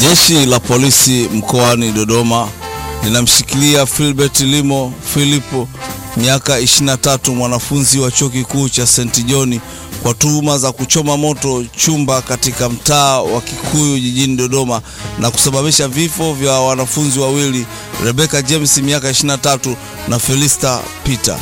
Jeshi la polisi mkoani Dodoma linamshikilia Philbert Limo Philip miaka 23 mwanafunzi wa chuo kikuu cha St. John kwa tuhuma za kuchoma moto chumba katika mtaa wa Kikuyu jijini Dodoma na kusababisha vifo vya wanafunzi wawili Rebecca James miaka 23 na Felista Peter.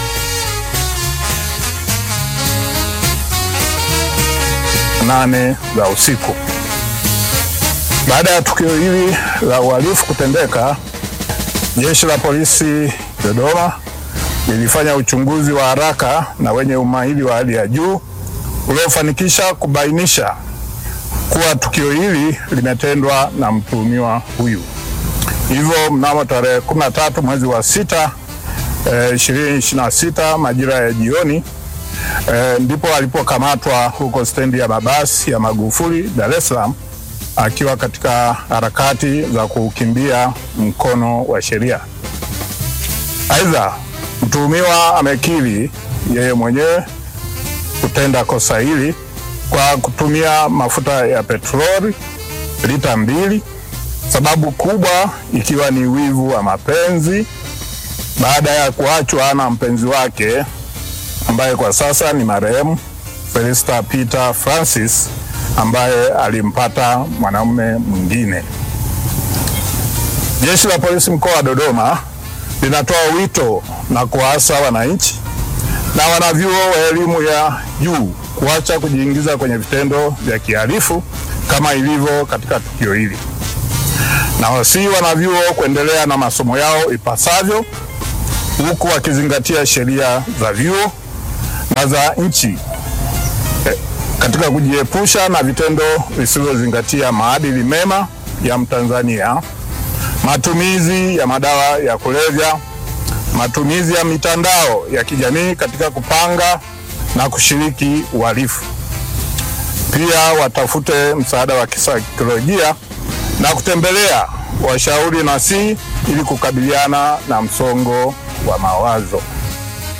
nane za usiku. Baada ya tukio hili la uhalifu kutendeka, jeshi la polisi Dodoma lilifanya uchunguzi wa haraka na wenye umahiri wa hali ya juu uliofanikisha kubainisha kuwa tukio hili limetendwa na mtuhumiwa huyu. Hivyo mnamo tarehe 13 mwezi wa sita eh, 2026 majira ya jioni eh, ndipo alipokamatwa huko stendi ya mabasi ya Magufuli Dar es Salaam akiwa katika harakati za kukimbia mkono wa sheria. Aidha, mtuhumiwa amekiri yeye mwenyewe kutenda kosa hili kwa kutumia mafuta ya petroli lita mbili, sababu kubwa ikiwa ni wivu wa mapenzi baada ya kuachwa na mpenzi wake ambaye kwa sasa ni marehemu Felista Peter Francis ambaye alimpata mwanamume mwingine. Jeshi la Polisi mkoa wa Dodoma linatoa wito na kuwaasa wananchi na wanavyuo wa elimu ya juu kuacha kujiingiza kwenye vitendo vya kihalifu kama ilivyo katika tukio hili, na wasii wanavyuo kuendelea na masomo yao ipasavyo, huku wakizingatia sheria za vyuo na za nchi eh, katika kujiepusha na vitendo visivyozingatia maadili mema ya Mtanzania, matumizi ya madawa ya kulevya, matumizi ya mitandao ya kijamii katika kupanga na kushiriki uhalifu. Pia watafute msaada wa kisaikolojia na kutembelea washauri nasihi ili kukabiliana na msongo wa mawazo.